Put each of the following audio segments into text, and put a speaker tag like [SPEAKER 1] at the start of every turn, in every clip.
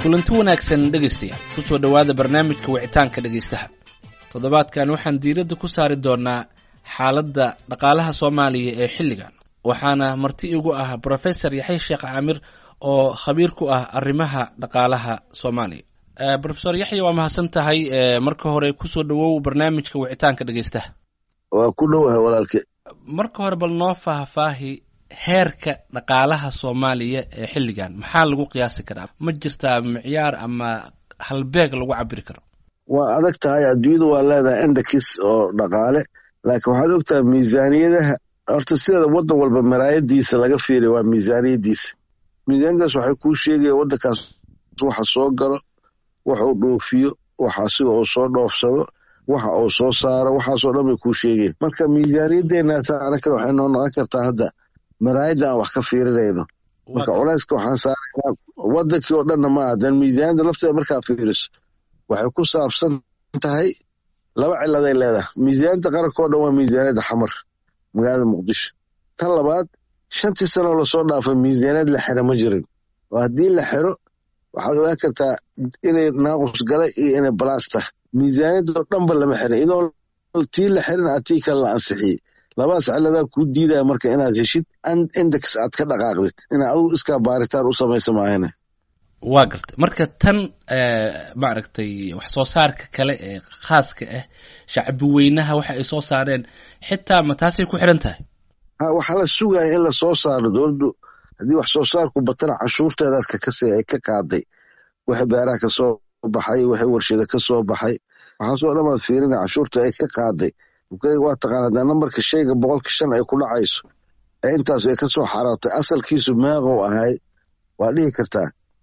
[SPEAKER 1] kulanti wanaagsan dhegaystayaal ku soo dhowaada barnaamijka wicitaanka dhegaystaha toddobaadkan waxaan diiradda ku saari doonaa xaaladda dhaqaalaha soomaaliya ee xilligan waxaana marti igu ah brofesor yaxya sheekh caamir oo khabiir ku ah arrimaha dhaqaalaha soomaaliya brofesor yaxya waa mahadsan tahay marka hore kusoo dhowow barnaamijka wicitaanka dhegaystaha
[SPEAKER 2] waa ku dhowahay walaalke
[SPEAKER 1] marka hore bal noo faahfaahi heerka dhaqaalaha soomaaliya ee xilligan maxaa lagu qiyaasi karaa ma jirtaa micyaar ama halbeeg lagu cabiri karo
[SPEAKER 2] waa adag tahay adduunyada waa leedahay endakis oo dhaqaale laakiin waxaad ogtahay miisaaniyadaha horta sideeda waddan walba maraayadiisa laga fiiriya waa miisaaniyadiisa miisaaniyadaas waxay kuu sheegaya waddankaas waxa soo galo wax uu dhoofiyo waxa asiga uu soo dhoofsado waxa uu soo saaro waxaasoo dhan bay kuu sheegayen marka miisaaniyadeennaasa anakale waxay noo noqon kartaa hadda maraayadda aan wax ka fiirinayno marka culayska waxaan saaraynaa waddankii oo dhanna ma adan miisaaniyadda lafteeda markaa fiiriso waxay ku saabsan tahay laba ciladay leedahay miisaaniyadda qaranka oo dhan waa miisaaniyadda xamar magaalada muqdisho tan labaad shantii sanoo lasoo dhaafay miisaaniyad la xiro ma jirin oo haddii la xiro waxaad ogaan kartaa inay naaqus galay iyo inay balaas tahay miisaaniyadoo dhanba lama xirin idoo tii la xirin a tii kale la ansixiyey labadaas ciladaa kuu diidaya marka inaad heshid index aad ka dhaqaaqdid inaad adigu iskaa baaritaan u samaysa maahane
[SPEAKER 1] waa gartay marka tan maaragtay wax soo saarka kale ee khaaska ah shacbi weynaha waxa ay soo saareen xitaa ma taasay ku xiran tahay
[SPEAKER 2] ha waxaa la sugaya in la soo saaro dowladdu haddii wax soo saarku batana canshuurteedaad kakase ay ka qaaday waxay beeraha ka soo baxay waxay warshada ka soo baxay waxaasoo dhan baad fiirina canshuurta ay ka qaaday waa taqaana hadaa nambarka shayga boqolka shan ay ku dhacayso ee intaas ay ka soo xaraabtay asalkiisu meeqow ahay waa dhihi kartaa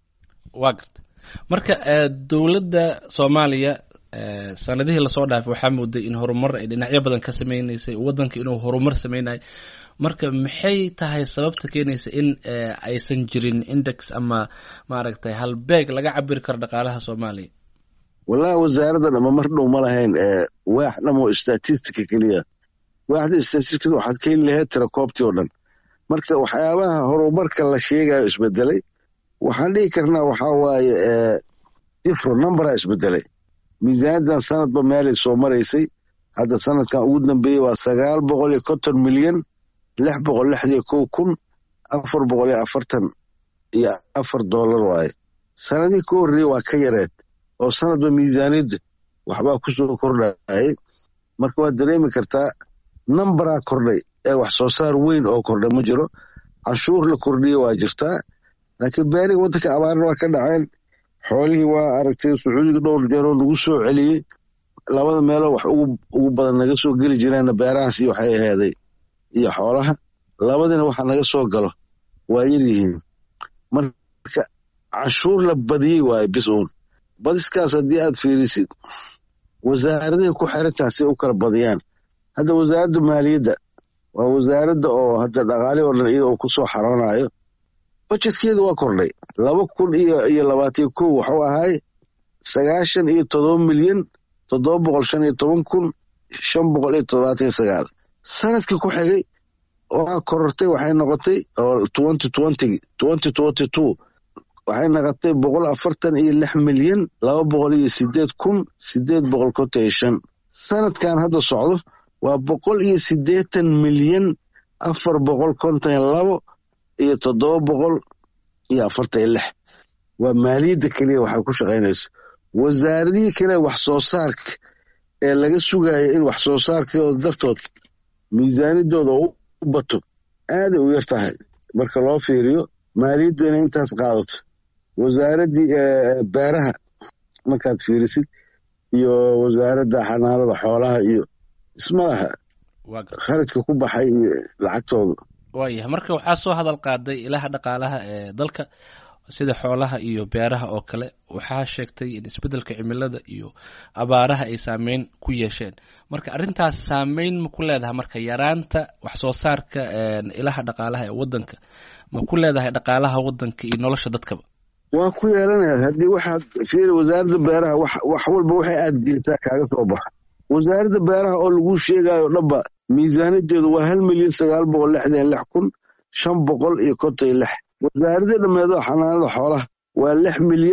[SPEAKER 1] waa garta marka dowladda soomaaliya sanadihii lasoo dhaafay waxaa mooday in horumar ay dhinacyo badan ka sameyneysay waddanka inuu horumar sameynayo marka maxay tahay sababta keenaysa in aysan jirin index ama maaragtay halbeeg laga cabiri karo dhaqaalaha soomaaliya
[SPEAKER 2] wallahi wasaaradda dhama mar dhow ma lahayn waax dhamo statistica keliya waaxda statisticada waxaad ka heli lahayd tirakoobtii oo dhan marka waxyaabaha horumarka la sheegayo isbedelay waxaan dhihi karnaa waxaa waaye ifro numbera isbedelay miisaaniyaddan sanadba meelay soo maraysay hadda sanadkan ugu dambeeyey waa sagaal boqol iyo konton milyan lix boqol lixdiyo kow kun afar boqol iyo afartan iyo afar doolar waaye sanadihii ka horreeyey waa ka yareed oo sanadba miisaaniyadda waxbaa ku soo kordhayay marka waad dareemi kartaa nambaraa kordhay ee wax soo saar weyn oo kordhay ma jiro canshuur la kordhiye waa jirtaa laakiin beerihii waddanka abaarna waa ka dhaceen xoolihii waa aragtay sacuudiga dhowr jeeroo lagu soo celiyey labada meeloo wax ugu badan naga soo geli jireenna beerahaas iyo waxay aheeday iyo xoolaha labadina waxa naga soo galo waa yaryihiin marka canshuur la badiyey waaye bis uun badiskaas haddii aad fiirisid wasaaradahay ku xirantaha si u kala badiyaan hadda wasaaradda maaliyadda waa wasaaradda oo hadda dhaqaalihii oo dhan iyada uu ku soo xaroonayo bajetkeeda waa kordhay laba kun iyo iyo labaatan kow waxuu ahay sagaashan iyo todoba milyan toddoba boqol shan iyo toban kun shan boqol iyo toddobaatan iyo sagaal sanadkii ku xigay waa korortay waxay noqotay oo twenty twenty twenty twenty two waxay noqotay boqol afartan iyo lix milyan laba boqol iyo sideed kun sideed boqol konton iyo shan sanadkan hadda socdo waa boqol iyo siddeetan milyan afar boqol konton iyo labo iyo toddoba boqol iyo afartan iyo lix waa maaliyadda keliya waxay ku shaqaynayso wasaaradihii kale wax soo saarka ee laga sugayo in wax soo saarkooda dartood miisaanidooda u bato aaday u yar tahay marka loo fiiriyo maaliyaddu inay intaas qaadato wasaaraddii beeraha markaad fiirisid iyo wasaaradda xanaanada xoolaha iyo isma laha kharajka ku baxay iyo lacagtooda
[SPEAKER 1] waayahay marka waxaa soo hadal qaaday ilaha dhaqaalaha ee dalka sida xoolaha iyo beeraha oo kale waxaa sheegtay in isbeddelka cimilada iyo abaaraha ay saameyn ku yeesheen marka arrintaas saameyn ma ku leedahay marka yaraanta wax soo saarka ilaha dhaqaalaha ee waddanka ma ku leedahay dhaqaalaha waddanka iyo nolosha dadkaba
[SPEAKER 2] waa ku yeelanaya haddii waxaad fiiri wasaaradda beeraha wax walba waxay aad gelisaa kaaga soo baxa wasaaradda beeraha oo lagu sheegayo dhanba miisaaniyadeedu waa hal milyan sagaal boqol lixdan lix kun shan boqol iyo konton iyo lix wasaaradda dhammeedo xanaanada xoolaha waa lix milyan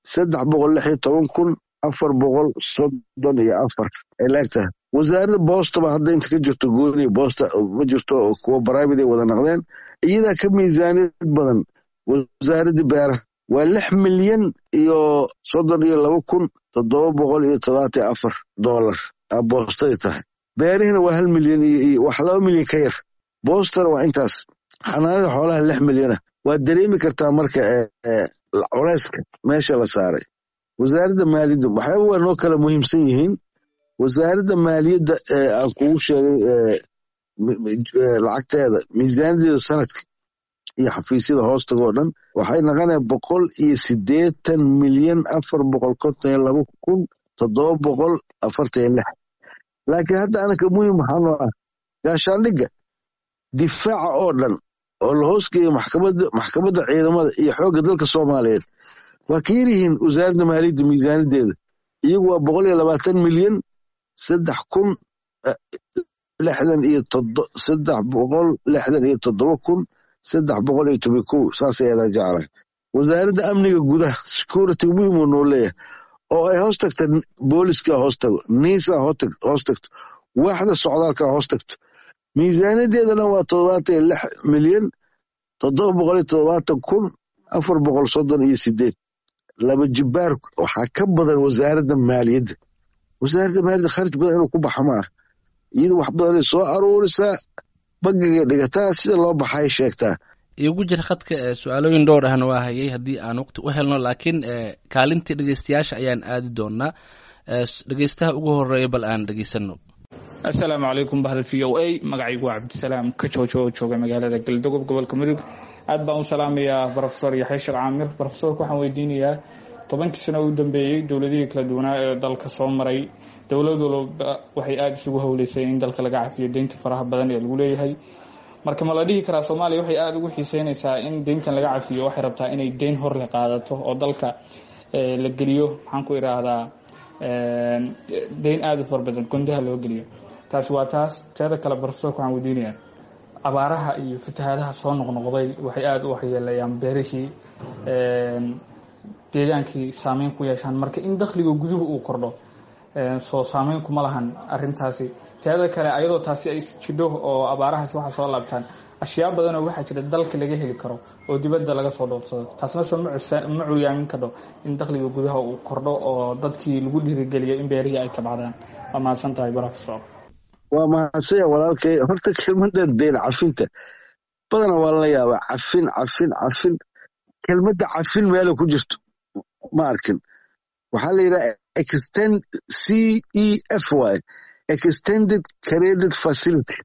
[SPEAKER 2] saddex boqol lix iyo toban kun afar boqol soddon iyo afar ay laegtahay wasaaradda boostaba hadda inta ka jirto gooni boosta ma jirto oo kuwa private ay wada naqdeen iyadaa ka miisaaniyad badan wasaaraddii beeraha waa lix milyan iyo soddon iyo laba kun toddoba boqol iyo todobaatan iyo afar dollar a boostay tahay beerihina waa hal milyan iyo wax laba milyan ka yar boostana waa intaas xanaanada xoolaha lix milyana waa dareemi kartaa marka culeyska meesha la saaray wasaaradda maaliyadda waxyaaba waa noo kala muhiimsan yihiin wasaaradda maaliyadda aan kugu sheegay lacagteeda miisaaniyadeeda sanadka iyo xafiisyada hoostaga oo dhan waxay naqonaya boqol iyo siddeetan milyan afar boqol konton iyo laba kun toddoba boqol afartan iyo lix laakiin hadda anaka muhim waxaanoo ah gaashaandhigga difaaca oo dhan oo la hoosgeeya maxkamadda maxkamadda ciidamada iyo xoogga dalka soomaaliyeed waa ka yaryihiin wasaaradda maaliyadda miisaanideeda iyagu waa boqol iyo labaatan milyan saddex kun lixdan iyo todo saddex boqol lixdan iyo toddoba kun saddex boqol iyo toban kow saasay eedaa jeclahay wasaaradda amniga gudaha security muhim uu noo leeyahay oo ay hoos tagta booliska hoos tago niisa hoos tagto waaxda socdaalka hoos tagto miisaaniyadeedana waa toddobaatan iyo lix milyan toddoba boqol iyo toddobaatan kun afar boqol soddon iyo sideed laba jibaar waxaa ka badan wasaaradda maaliyadda wasaaradda maaliyadda kharaj badan inuu ku baxa maaha iyadu wax badanay soo aruurisaa bangiga dhigataa sida loo baxay sheegtaa
[SPEAKER 1] igu jir khadka su-aalooyin dhowr ahna waa hayay haddii aan waqti u helno laakiin kaalintii dhegeystayaasha ayaan aadi doonaa dhegeystaha ugu horeeya bal aan dhegeysano
[SPEAKER 3] assalaamu calaykum bahda v o a magacaygu waa cabdisalaam ka joojo oo jooga magaalada galdogob gobolka mudug aad baan u salaamayaa rofesor yaxya sheekh caamir rofesorka waxaan weydiinayaa tobankii sano u dambeeyey dowladihii kala duwanaa ee dalka soo maray dowlad walba waxay aada isugu howleysay in dalka laga cafiyo deynta faraha badan ee lagu leeyahay marka ma la dhihi karaa soomaaliya waxay aada ugu xiiseynaysaa in deyntan laga cafiyo waxay rabtaa inay deyn horle qaadato oo dalka la geliyo maxaan ku idhaahdaa deyn aada u fara badan gondaha loo geliyo taasi waa taas teeda kale rofesorka waxaan weydiinayaa abaaraha iyo fatahaadaha soo noqnoqday waxay aada u waxyeelayaan beerihii deegaankii saameyn ku yeeshaan marka in dakhliga guduhu uu kordho soo saameyn kuma lahan arintaasi teeda kale ayadoo taasi ay jidho oo abaarahaasi waxa soo laabtaan ashyaa badanoo waxaa jira dalka laga heli karo oo dibadda laga soo dhoorsado taasna soo ma curyaamin kadho in dakhliga gudaha uu kordho oo dadkii lagu dhiirigeliyo in beerihii ay tabcadaan waa mahadsan tahay profesor
[SPEAKER 2] waa mahadsanya walaalkay horta kelmadda deyn cafinta badana waa la yaabaa cafin cafin cafin kelmadda cafin meela ku jirto ma arkin waxaa la yidhaha extend c e f y extended credit facility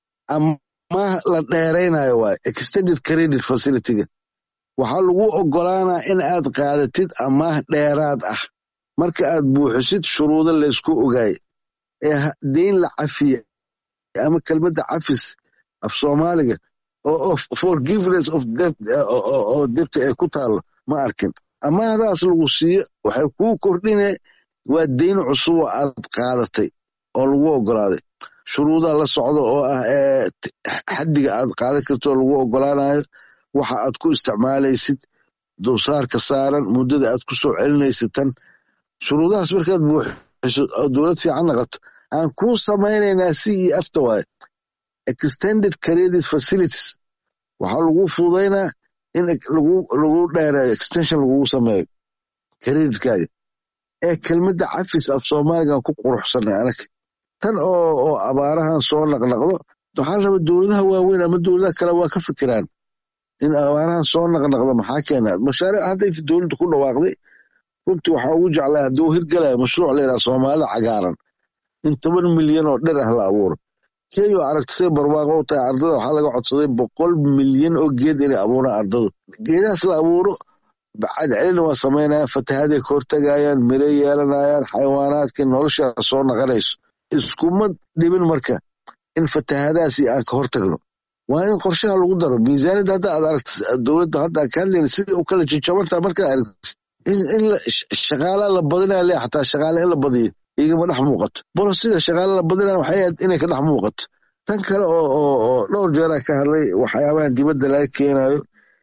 [SPEAKER 2] amaah la dheeraynayo waay extended credit facilityga waxaa lagu ogolaanaa in aad qaadatid amaah dheeraad ah marka aad buuxisid shuruudo laysku ogaay ee deyn la cafiya ama kelmadda cafis af soomaaliga oo forgiveness of debt oo debta ay ku taalo ma arkin amaahdaas lagu siiyo waxay kuu kordhine waa deyn cusub oo aad qaadatay oo lagu ogolaaday shuruudaa la socdo oo ah xaddiga aad qaadan kartoo lagu ogolaanayo waxa aad ku isticmaalaysid dulsaarka saaran muddada aad ku soo celinaysid tan shuruudahaas markaad buuxiso oo dowlad fiican naqato aan kuu samaynaynaa c e afta waaye extended credit facilities waxaa lagu fududaynaa in lagu dheereeyo extension lagugu sameeyo creditkaaga ee kelmadda cafis af soomaaligan ku quruxsanay anaga tan oo abaarahan soo naqnaqdo waxaa la raba dowladaha waaweyn ama dowladaha kale waa ka fikiraan in abaarahan soo naqnaqdo maxaa keena mashaariic hadday dowladda ku dhawaaqday runtii waxaa ugu jeclaa hadduu hirgalaya mashruuc layidhaha soomaalida cagaaran in toban milyan oo dhir ah la abuuro kenya aragti say barwaaqo u tahay ardada waxaa laga codsaday boqol milyan oo geed inay abuuraan ardadu geedahaas la abuuro cadcelina waa samaynayaan fatahaday ka hortagayaan miro yeelanayaan xayawaanaadkii nolosha soo naqanayso iskuma dhibin marka in fatahadaasi aan ka hortagno waa in qorshaha lagu daro miisaaniyadda hadda aad aragti dowladda hadda aan ka hadlayna sidai u kala jajabantaa markaa aragti in shaqaala la badinaya le xataa shaqaale in la badiyo igama dhex muuqato bolosida shaqaale la badinaya waxay ahayd inay ka dhex muuqato tan kale oo oo dhowr jeeraa ka hadlay waxyaabahan dibadda laga keenayo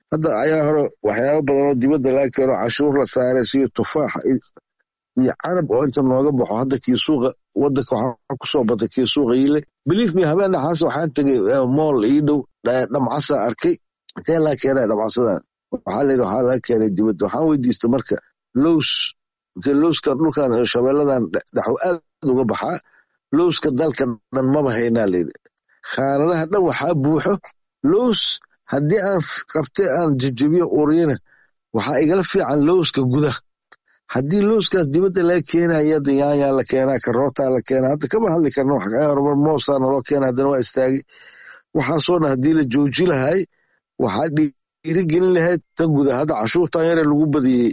[SPEAKER 2] hadda ayaa hore waxyaaba badan oo dibadda laga keeno cashuur la saaray siyo tufaaxa iyo canab oo inta nooga baxo hadda kii suuqa wadanka waxaa kusoo batay kii suuqa yile belief me habeen dhaxaas waxaan tegay mool ii dhow dhamcasa arkay intee laa keenaa dhamcasadan waxaa layidhi waxaa laga keenay dibadda waxaan weydiistay marka lows lowska dhulkan shabeelladan dhaxu aad uga baxaa lowska dalka dhan maba haynaa layidhi khaanadaha dhan waxaa buuxo lows haddii aan qabtay aan jejebiyo uriyana waxaa igala fiican lowska guda haddii lowskaas dibadda laga keenaya yaanyaa la keenaa karootaa la keenaa hadda kama hadli karno horumar moosaa naloo keena haddana waa istaagay waxaasoo dhan haddii la jooji lahay waxaa dhiirigelin lahayd tan guda hadda cashuurtan yare lagu badiyey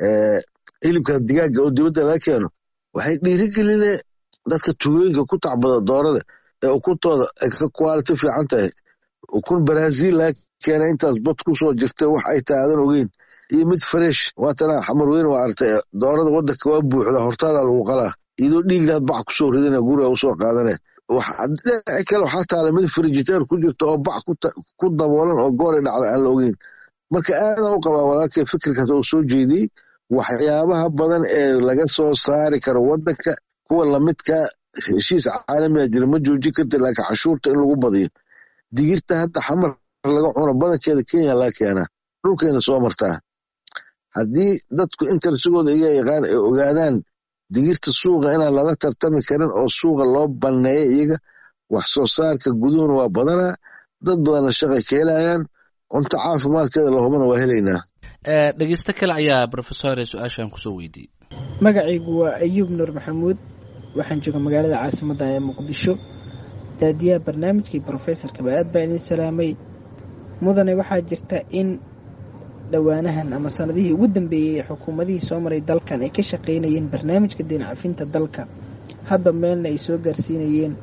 [SPEAKER 2] hilibka digaaga oo dibadda laga keeno waxay dhiirigeline dadka tuulooyinka ku tacbada doorada ee ukuntooda ay ka kwaaliti fiican tahay ukun brazil laga keena intaas bad kusoo jirta wax ay tahay aadan ogeyn iyo mid fresh waatana xamar weyn waa artay doorada wadanka waa buuxda hortaada lagu qalaa iyadoo dhiiglaad bac kusoo ridana guriga usoo qaadane dhinaci kale waxaa taala mid frijiteer ku jirta oo bac ku daboolan oo goori dhacda aan la ogeyn marka aadan u qabaa walaalkay fikirkaas oo soo jeediyey waxyaabaha badan ee laga soo saari karo wadanka kuwa lamidka heshiis caalamiga jira ma joojin karti laakiin cashuurta in lagu badiyo digirta hadda xamar laga cuno badankeeda kenya laga keenaa dhulkayna soo martaa haddii dadku intersigooda iga yaqaan ay ogaadaan digirta suuqa inaan lala tartami karin oo suuqa loo banneeya iyaga wax soo saarka guduhuna waa badanaa dad badanna shaqay ka helayaan cunto caafimaadkeeda lahubana waa helaynaa
[SPEAKER 1] dhegeysto kale ayaa rofesore su-aashan kusoo weydiiyey
[SPEAKER 4] magacaygu waa ayuub nuur maxamuud waxaan jooga magaalada caasimadda ee muqdisho daadiyaha barnaamijkii brofesorkaba aad baa idin salaamay mudane waxaa jirta in dhowaanahan ama sanadihii ugu dambeeyey ee xukuumadihii soo maray dalkan ay ka shaqaynayeen barnaamijka deen cafinta dalka hadba meelna ay soo gaarsiinayeen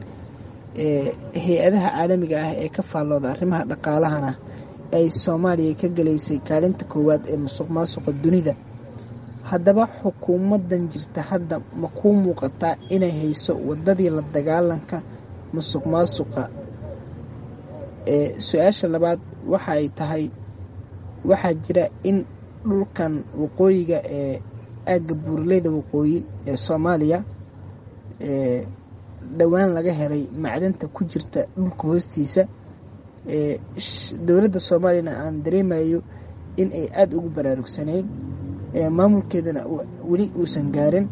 [SPEAKER 4] hay-adaha caalamiga ah ee ka faallooda arrimaha dhaqaalahana ay soomaaliya ka gelaysay kaalinta koowaad ee musuq maasuqa dunida haddaba xukuumadan jirta hadda ma kuu muuqataa inay hayso wadadii la dagaalanka musuq maasuqa su-aasha labaad waxa ay tahay waxaa jira in dhulkan waqooyiga ee aagga buuraleyda waqooyi ee soomaaliya dhowaan laga helay macdanta ku jirta dhulka hoostiisa dowladda soomaaliyana aan dareemayo in ay aada ugu baraarugsaneyn maamulkeedana weli uusan gaarin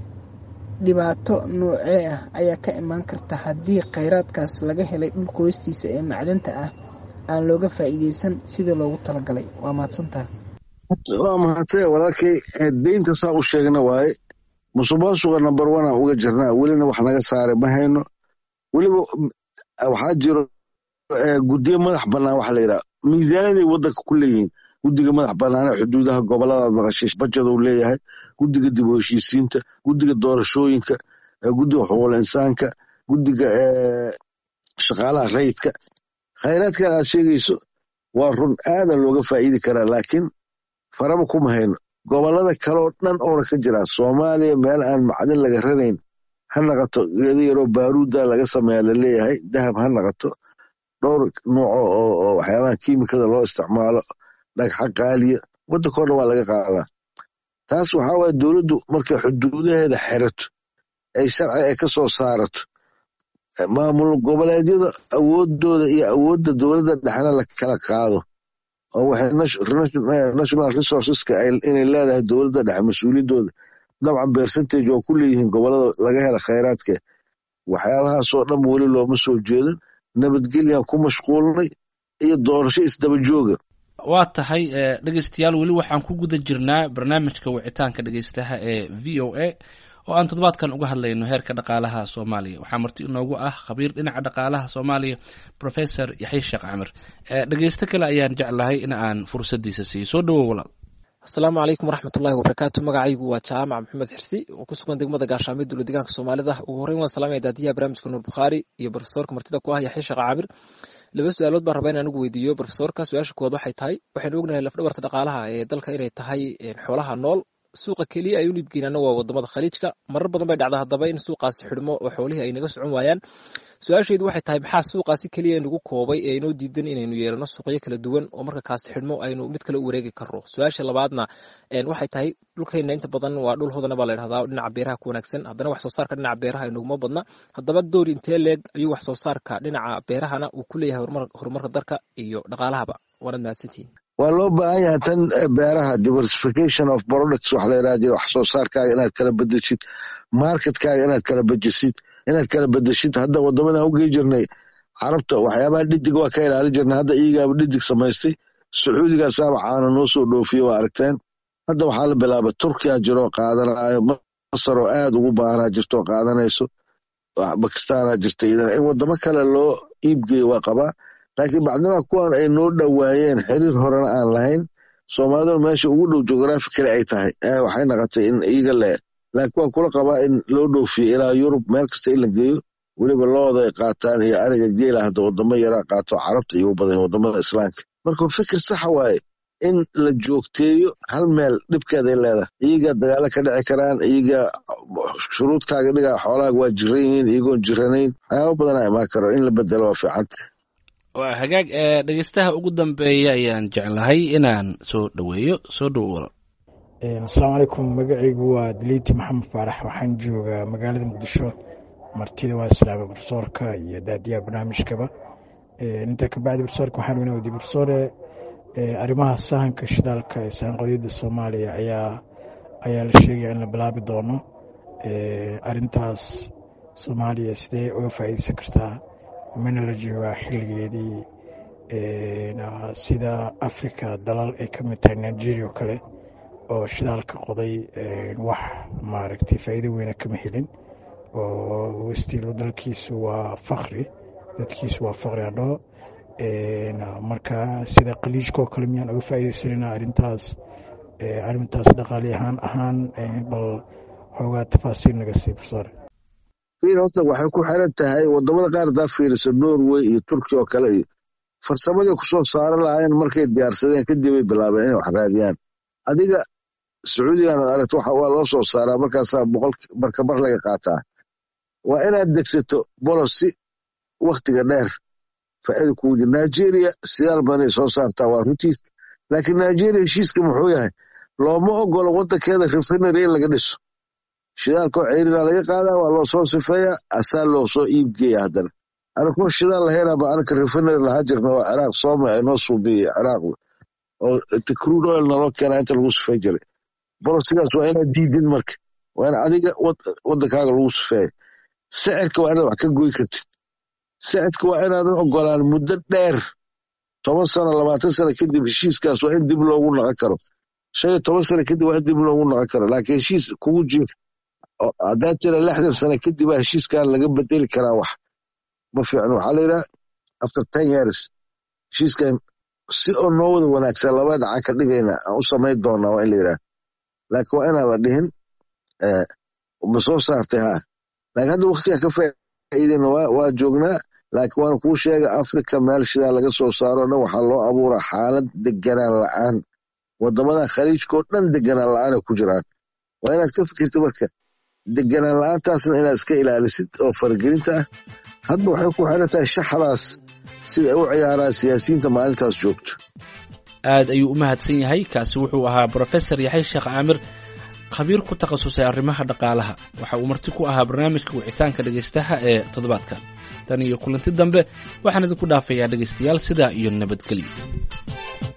[SPEAKER 4] dhibaato noocee ah ayaa ka imaan karta haddii khayraadkaas laga helay dhulka hoostiisa ee macdanta ah aan looga faa'iideysan sidii loogu talagalay waa mahadsantaha
[SPEAKER 2] waa mahadtee walaalkay deynta saa u sheegna waaye musuqmaasuqa number one aan uga jirnaa welina wax naga saaray ma hayno weliba waxaa jiro guddiyo madax bannaan waxa la yidhaha miisaaniyaday waddanka ku leeyihiin guddiga madax bannaane xuduudaha goboladaad maqashay bajaduu leeyahay guddiga dib u heshiisiinta guddiga doorashooyinka guddiga xuquuqul insaanka guddiga shaqaalaha rayidka khayraadkan aad sheegayso waa run aadan looga faa'iidi karaa laakiin faraba kuma hayno gobolada kaleoo dhan oona ka jiraa soomaaliya meel aan macdin laga ranayn ha naqato geeda yaroo baaruudda laga sameeya laleeyahay dahab ha naqato dhowr nooco oo waxyaabaha kiimikada loo isticmaalo dhagxa qaaliya waddankao dhan waa laga qaadaa taas waxaa waye dowladdu markay xuduudaheeda xerato ay sharci ay ka soo saarato maamul goboleedyada awoodooda iyo awoodda dowladda dhexna la kala qaado oo waxay national resourceska inay leedahay dowladda dhexe mas-uuliyadooda dabcan percentage oo ku leeyihiin gobolada laga hela khayraadka waxyaabahaasoo dhan weli looma soo jeedin nabadgelyan ku mashquulnay iyo doorasho isdaba jooga
[SPEAKER 1] waa tahay dhegeystayaal weli waxaan ku guda jirnaa barnaamijka wicitaanka dhegeystaha ee v o a oo aan toddobaadkan uga hadlayno heerka dhaqaalaha soomaaliya waxaa marti inoogu ah khabiir dhinaca dhaqaalaha soomaaliya professor yaxya sheekh camir dhegeysto kale ayaan jeclahay in aan fursaddiisa siiyo soo dhowow walaal
[SPEAKER 5] asalaamu calaykum waraxmatullahi wabarakaatu magacaygu waa jaamac maxamed xirsi oo ku sugan degmada gaashaamid dowla deegaanka soomaalida ugu horreyn waan salaamaya daadiyaha barnaamijka nuur bukhaari iyo profesorka martida ku ah yaxya sheekh caamir laba su-aalood baan rabaa in aan ugu weydiiyo profesorka su-aasha koowaad waxay tahay waxaynu ognahay lafdhabarta dhaqaalaha ee dalka inay tahay xoolaha nool suuqa keliya ay u dhiibgeenaana waa wadamada khaliijka marar badan bay dhacda haddaba in suuqaasi xidhmo oo xoolihii ay naga socon waayaan su-aashaydu waxay tahay maxaa suuqaasi keliya nagu koobay ee inoo diidan inaynu yeelano suuqyo kala duwan oo marka kaasi xidhmo aynu mid kale u wareegi karno su-aasha labaadna waxay tahay dhulkeenna inta badan waa dhul hodana baa la yidhahdaa dhinaca beeraha ku wanaagsan haddana wax soo saarka dhinaca beeraha inaguma badna haddaba door intee leeg ayuu wax soo saarka dhinaca beerahana uu ku leeyahay horumarka dalka iyo dhaqaalahaba waanad mahadsantihin
[SPEAKER 2] waa loo baahan yahay tan beeraha diversification of products wax la yidhaha jira wax soo saarkaaga inaad kala bedeshid marketkaaga inaad kala bedesid inaad kala bedeshid hadda wadamadan ugey jirnay carabta waxyaabaha dhidig waa ka ilaali jirnay hadda iyagaaba dhidig samaystay sacuudigaasaaba caana noo soo dhoofiye waa aragteen hadda waxaa la bilaaba turkiya jiroo qaadanayo masar oo aad ugu baahanaa jirto oo qaadanayso bakistaana jirta idan in wadamo kale loo iibgeeyo waa qabaa laakiin bacdimaa kuwan ay noo dhowaayeen xiriir horena aan lahayn soomaaliduna meesha ugu dhow geographically ay tahay waxay naqotay in iyaga le laakiin waa kula qabaa in loo dhoofiyo ilaa yurub meel kasta in la geeyo weliba looda ay qaataan iyo ariga geela hadda wadamo yaraa qaato carabta iyo u badan wadamada islaamka marka fikir saxa waaye in la joogteeyo hal meel dhibkeeday leedahay iyaga dagaalo ka dhici karaan iyaga shuruudkaaga dhigaa xoolahaaga waa jiran yihiin iyagoon jiranayn waxyaaba badanaa imaan karo in la bedelo waa fiicanta
[SPEAKER 1] waa hagaag ee dhegeystaha ugu dambeeya ayaan jeclahay inaan soo dhoweeyo soo dhowo wal
[SPEAKER 6] asalaamu calaykum magacaygu waa daliiti maxamed faarax waxaan joogaa magaalada muqdisho martida waa islaama barsoorka iyo daadiyaha barnaamijkaba intaa kabacdi barsoorka waxaan weyna wadi barsoore arrimaha sahanka shidaalka ee sahanqodyada soomaaliya ayaa ayaa la sheegaya in la bilaabi doono arintaas soomaaliya sidee uga faa'iideysan kartaa mana la joogaa xilligeedii sida africa dalal ay ka mid tahay nigeria oo kale oo shidaalka qoday wax maaragtay faa'iido weyna kama helin oo westiilo dalkiisu waa fakri dadkiisu waa fakri adhoo marka sida qaliijka oo kale miyaan uga faa'iideysanayna arrintaas arrintaas dhaqaali ahaan ahaan bal xoogaa tafaasiil naga sii profesor
[SPEAKER 2] horta waxay ku xiran tahay wadamada qaar hadaa fiiriso norway iyo turkiya oo kale iyo farsamadii kusoo saaran lahaayeen markay diyaarsadeen kadib ay bilaabeen inay wax raadiyaan adiga sacuudigan ad aragto waa loo soo saaraa markaasaa boqol markabar laga qaataa waa inaad degsato bolosi waktiga dheer faa'iida kugu jira nigeria sidaal badanay soo saartaa waa runtiis laakiin nigeria heshiiska muxuu yahay looma ogolo wadankeeda refinery in laga dhiso shidaalkoo ceyrina laga qaadaa waa loo soo sifeeyaa asaa loo soo iibgeeya haddana anakuma shidaal lahaynaba anaka refinery lahaa jirna oo ciraaq sooma ay noo suubiyey ciraaq oo crude oil naloo keenaa inta lagu sifey jiray bolosigaas waa inaad diidid marka waa in adiga wadankaaga lagu sifeeya sicirka waa inaad wax ka goy kartid sicirka waa inaadan ogolaan muddo dheer toban sano labaatan sano kadib heshiiskaas waa in dib loogu naqon karo shan iyo toban sano kadib waa in dib loogu naqon karo laakiin heshiis kugu jir haddaad tira lixdan sano kadib baa heshiiskan laga bedeli karaa wax ma fiicno waxaa layidhaha after ten years heshiiskan si oo noo wada wanaagsan laba dhaca ka dhigayna aan u samayn doonaa waa in la yidhaha laakiin waa inaan la dhihin ma soo saartay ha laakiin hadda waktiga ka faa'iidayna waa joognaa laakiin waana kuu sheega africa meel shidaa laga soo saaro dhan waxaa loo abuuraa xaalad deganaan la'aan wadamada khaliijkao dhan deganaan la'aanay ku jiraan waa inaad ka fikirta marka deganaan la'aantaasna inaad iska ilaalisid oo faragelinta ah hadba waxay ku xiran tahay shaxdaas sida ay u ciyaaraan siyaasiyiinta maalintaas joogto
[SPEAKER 1] aad ayuu u mahadsan yahay kaasi wuxuu ahaa brofesor yaxay sheekh caamir khabiir ku takhasusay arrimaha dhaqaalaha waxa uu marti ku ahaa barnaamijka wicitaanka dhegaystaha ee toddobaadkan tan iyo kulanti dambe waxaan idinku dhaafayaa dhegaystayaal sidaa iyo nabadgelyo